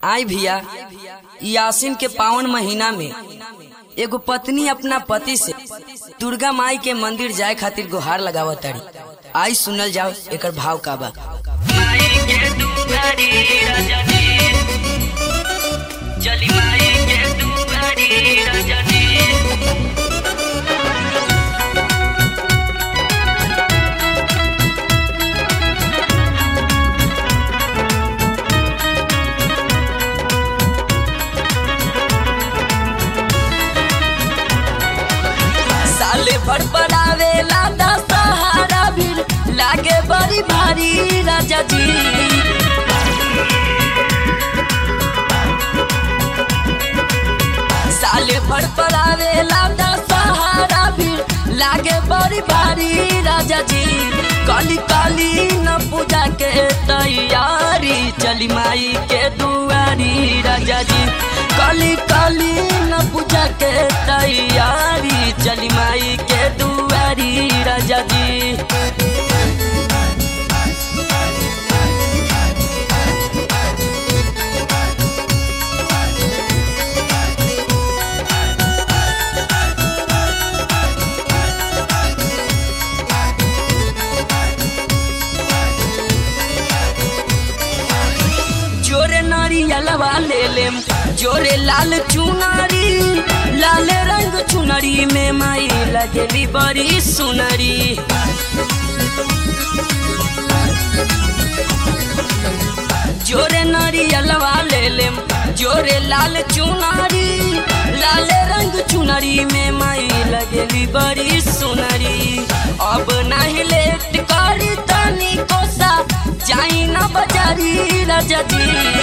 आई भैया ई आसिन के पावन महीना में एगो पत्नी अपना पति से दुर्गा माई के मंदिर जाए खातिर गुहार लगावत तारी आई सुनल जाओ एकर भाव का बा माई के दुआरी रजनी चली माई के दुआरी रजनी साले भर बनावे लादा सहारा भीड़ लागे बड़ी भारी राजा जी साले भर बनावे लादा सहारा भीड़ लागे बड़ी भारी राजा जी काली काली न पूजा के तैयारी चली माई के दुआरी राजा जी काली काली न पूजा के तैयारी चली माई के दुआरी राजा जी जोरे नारियलवा ले लेम जोरे लाल चुनरी लाल रंग चुनरी में माई लगेली बड़ी सुनरी जोरे नारियलवा ले लेम जोरे लाल चुनरी लाल रंग चुनरी में माई लगेली बड़ी सुनरी अब नहीं लेट करी तनी कोसा जाई ना बजारी राजा जी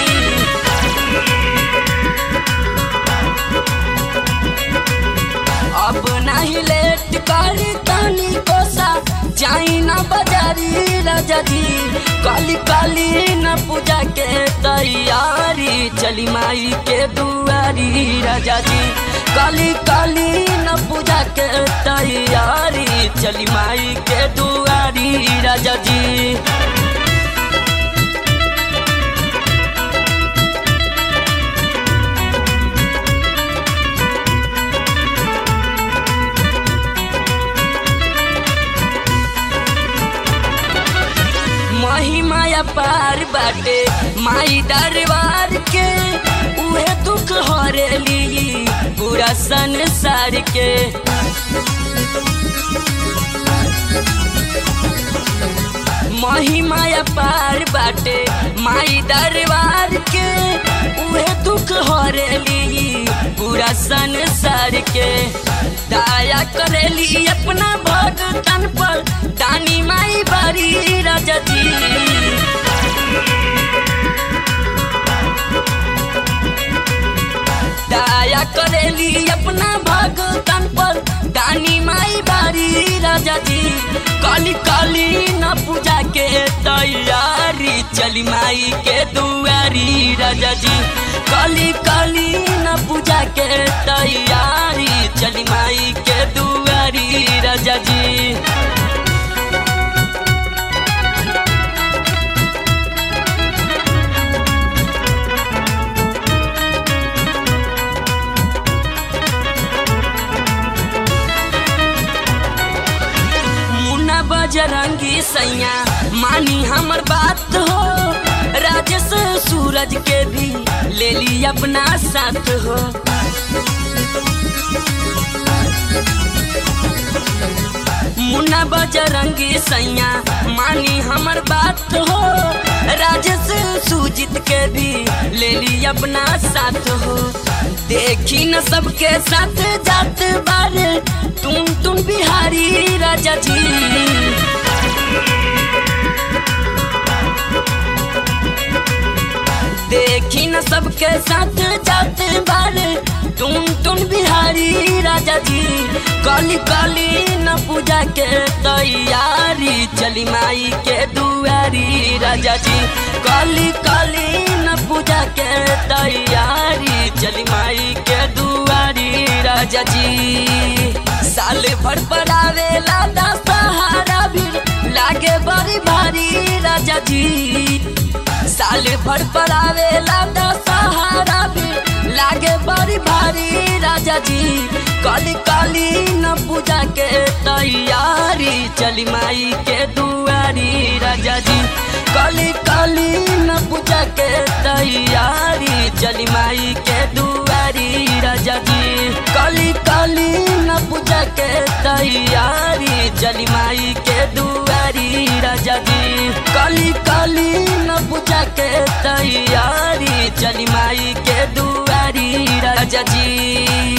अब नहीं लेट करी तनी कोसा जाई ना बजारी राजा जी काली काली न पूजा के तैयारी चली माई के दुआरी राजा जी काली काली न पूजा के तैयारी चली माई के दुआरी राजा जी महिमाया पार बाटे माई दरबार के उहे दुख हरेली पूरा संसार के महिमाया पार बाटे माई दरबार के उहे दुख हरेली पूरा संसार के दया करेली अपना भगतन पर दानी माई बारी राजा जी दया करेली अपना भगतन पर दानी माई बारी राजा जी काली काली न पूजा के तैयारी चली माई के दुआरी राजा जी काली काली न पूजा के तैयारी चली माई के दुआरी राजा जी मुन्ना बजरंगी सैया मानी हमर बात हो राजेश सूरज के भी ले ली अपना साथ हो मुन्ना बजरंगी सैया मानी हमर बात हो राजेश सुजीत के भी ले ली अपना साथ हो देखी न सबके साथ जात बारे तुम तुम बिहारी राजा जी देखी न सबके साथ जात बारे तुम तुम बिहारी राजा जी काली काली न पूजा के तैयारी चली माई के दुआरी राजा जी काली काली न पूजा के तैयारी चली माई के दुआरी राजा जी साले भर पड़ावे लादा सहारा भी लागे बड़ी भारी राजा जी साले भर पड़ावे लादा सहारा कली काली न पूजा के तैयारी चली माई के दुआरी राजा जी कली काली न पूजा के तैयारी चली माई के दुआरी राजा जी कली काली न पूजा के तैयारी चली माई के दुआरी राजा जी कली काली न पूजा के तैयारी चली माई के दुआरी राजा जी